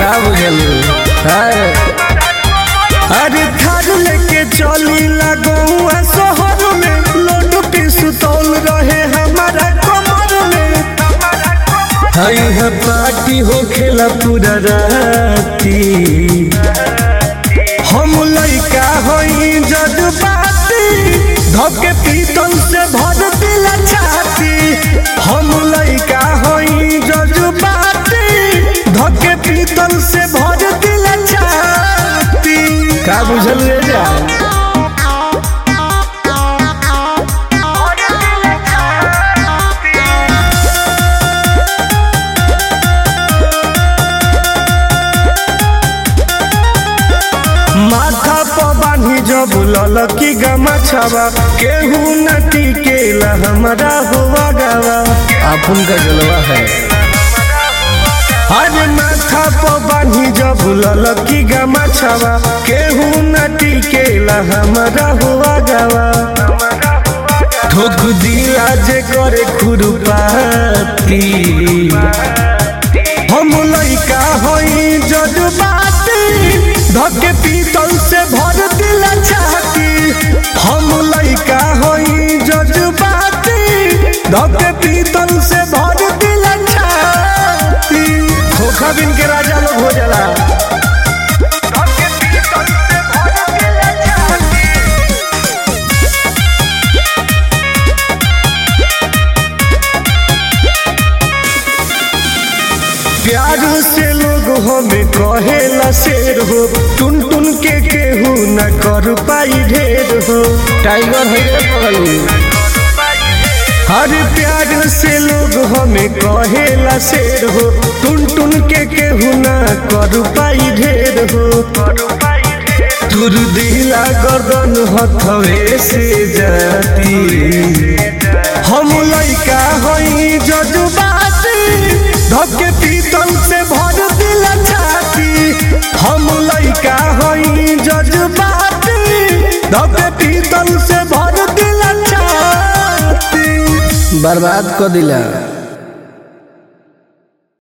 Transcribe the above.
का बुझलू अरे थार लेके चली लगौआ शहर में लोड पिस्तौल रहे हमारा कमर में हई है पार्टी हो खेला पूरा राती हम लइका हई जज्बाती धके पीतल से भर दिला छाती हम लइका हई जज्बाती धके पीतल से भर दिला छाती का बुझल रे जा माथा पर बान्ही जब ललकी गमा छावा केहू न टिकेला हमरा हुआ गावा अपन का जलवा है अरे माथा पर बान्ही जब ललकी गमा छावा केहू न टिकेला हमरा हुआ गावा ठोक दिला जे करे खुरपाती हम लइका हई जज्बाती धके पीतल से भर दिला छाती हम लइका हई जज्बाती धके पीतल से भर दिला छाती खोखा बिन के राजा लोग हो जाला प्यार से लोग हमें कहेला शेर हो टुन टुन के केहू न कर पाई ढेर हो टाइगर है रे पगलू हर प्यार से लोग हमें कहेला शेर हो टुन टुन के केहू न कर पाई ढेर हो तुर दिला गर्दन हथवे से जाती हम लइका हई जज्बाती धके पीतल से भर दिला छाती हम लइका हई जज्बाती धके पीतल से भर दिला छाती बर्बाद कर दिला